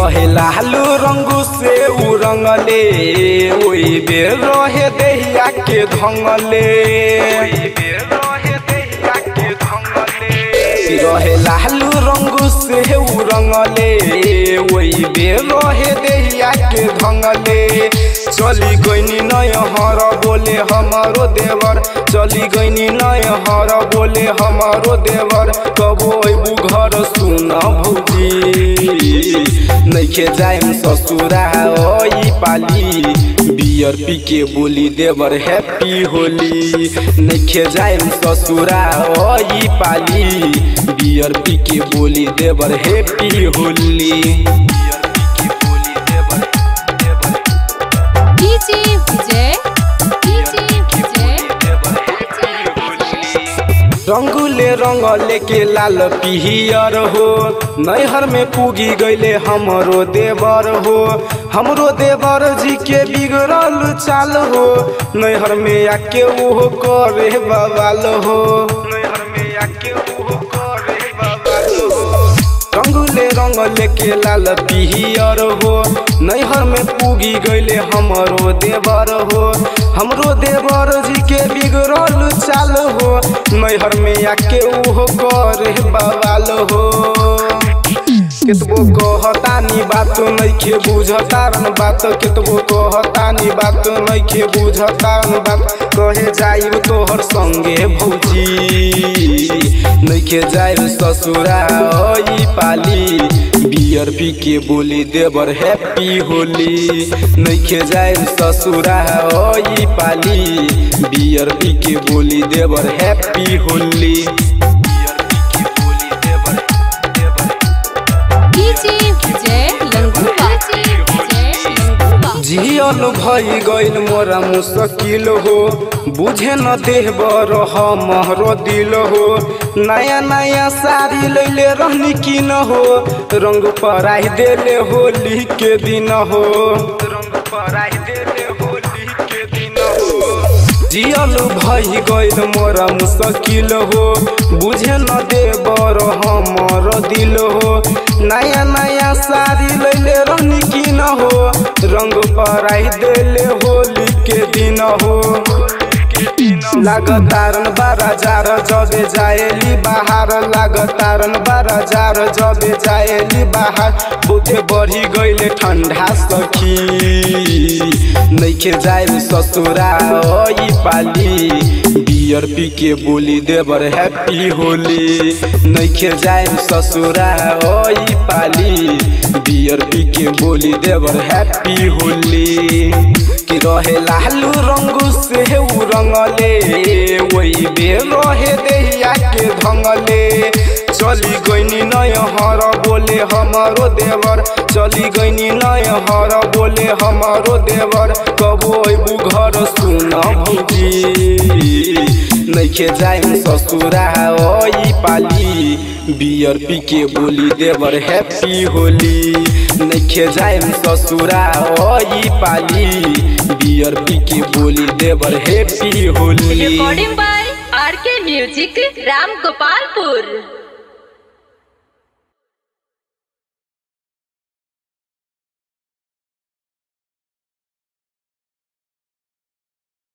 रहे लालू रंगू से उ रंगले ओई बेर रहे देहिया के धंगले रहे लालू रंगू से उ रंगले ओई बेर रहे देहिया के धंगले चली गईनी नय हर बोले हमारो देवर चली गईनी नय हर बोले हमारो देवर कबो अबू घर सुन भौजी नइखे जाइम ससुरा ओई पाली बियर पी के बोली देवर हैप्पी होली नइखे जाइम ससुरा ओई पाली बियर पी के बोली देवर happy Holi DJ Vijay DJ Vijay रंगुले रंग लेके लाल पिहियर हो नैहर में पुगी गईले हमरो देवर हो हमरो देवर जी के बिगड़ल चाल हो नैहर में आके ओहो करे बवाल हो नैहर में आके ओहो करे बवाल हो रंगुले रंग लेके लाल पिहियर हो नैहर में पुगी गईले हमरो देवर हो हमरो देवर जी के बिगड़ल चाल हो नैहर में आके उहो करे बवाल हो केतबो कहतानी बात नइखे बुझतारन बात केतबो कहतानी बात नइखे बुझतारन बात कहे जाइब तोहर संगे भौजी नइखे जाइब ससुरा ओई पाली बियर पी के बोली देवर हैप्पी होली नइखे जाइब ससुरा ओई पाली बियर पी के बोली देवर हैप्पी होली डीजे विजय लंगूबा विजय लंगूबा जियल भई गइल मोरा मुश्किल हो बुझे न देहबर हमरो दिल हो नया नया साड़ी लैले रहनी की न हो रंग पराई देले होली के दिन हो रंग पराई देले होली के दिन हो जियल भई गइल मोरा मुश्किल हो बुझे न देबर हमर दिल हो नया नया साड़ी लैले रहनी की न हो रंग पराई देले होली के दिन हो लागतारन बारा जार जबे जाएली बाहर लागतारन बारा जार जबे जाएली बाहर बहुते बढ़ी गइले ठंडा सखी नइखे जाइल ससुरा ओई पाली बियर पी के बोली देवर हैप्पी होली नइखे जाइल ससुरा ओई पाली बियर पी के बोली देवर हैप्पी होली कि रहे लालू रंगू से उ रंगले वही बेर रहे देहिया के धंगले चली गईनी नय हर बोले हमारो देवर चली गईनी नय हर बोले हमारो देवर कबो अबू घर सुन भौजी नइखे जाइम ससुरा ओई पाली बियर पी के बोली देवर हैप्पी होली नइखे जाइम ससुरा ओई पाली बियर पी के बोली देवर happy Holi recording by RK Music, Ram Gopalpur.